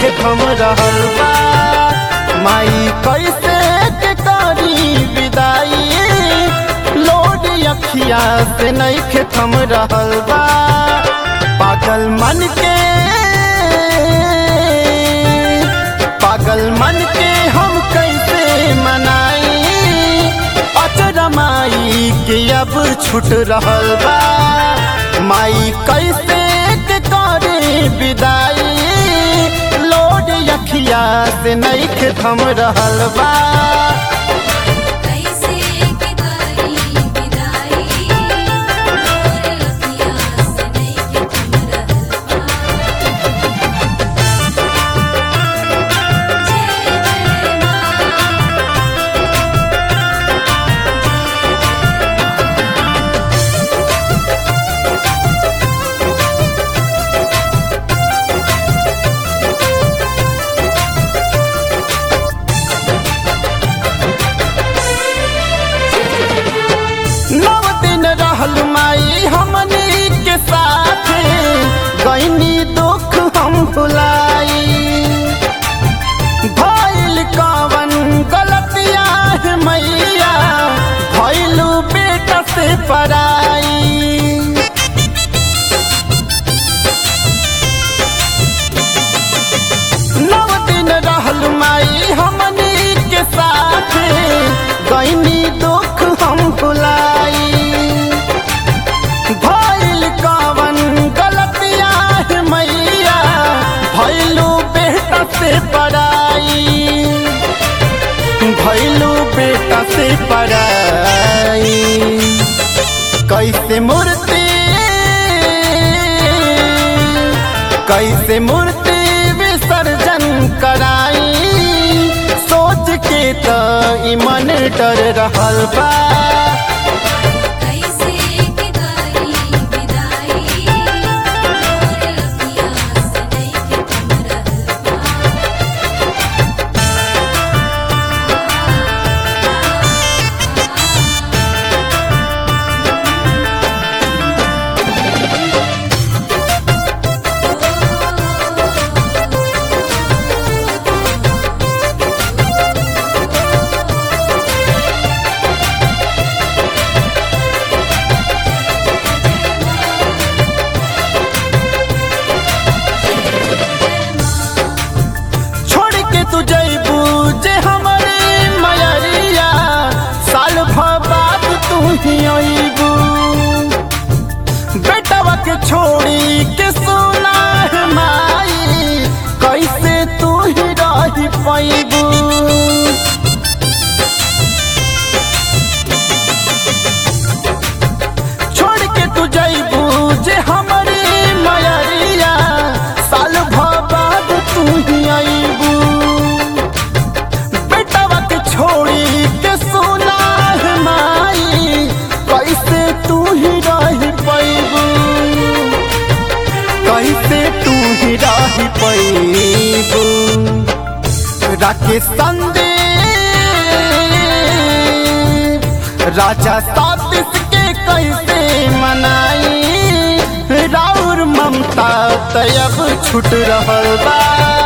नइखे थम रहल बा माई कैसे के करी विदाई लोड अखिया से नइखे थम रहल बा पागल मन के पागल मन के हम कैसे मनाई अचरा माई के अब छूट रहल बा माई कैसे के करे विदाई लोड अखिया से नइखे थम रहल बा कैसे के करी विदाई मोर अखियाँ से नइखे थम रहल बा जय जय माँ नव दिन रहल माई हमनी के साथ गईनी दुख हम भुलाई भइल कवन गलतिया है मैया भइलू बेटा से पराई नव दिन रहल माई हमनी के साथ गईनी दुख हम भुलाई भइल कवन गलतिया है मैया भइलू बेटा से पराई भइलू बेटा से पराई कैसे मूर्ति कैसे मूर्ति विसर्जन कराई सोच के त ई मन डर रहल बा कैसे के करी विदाई मोर अखियाँ से नइखे थम रहल बा छोड़ के तू जैबू जे हमारे मयरिया साल भर बाद तू ही अबू बेटवा के छोड़ी के सुना है माई कैसे तू ही रही पैबू छोड़ के तू जैबू जे हमारे मयरिया साल भर बाद तू ही अबू बेटवा के छोड़ी के सुना है माई कैसे तू ही रही पैबू कैसे तू ही रही पैबू राकेश संदे राजा सातिस के कैसे मनाई राउर ममता तयब छूट रहल बा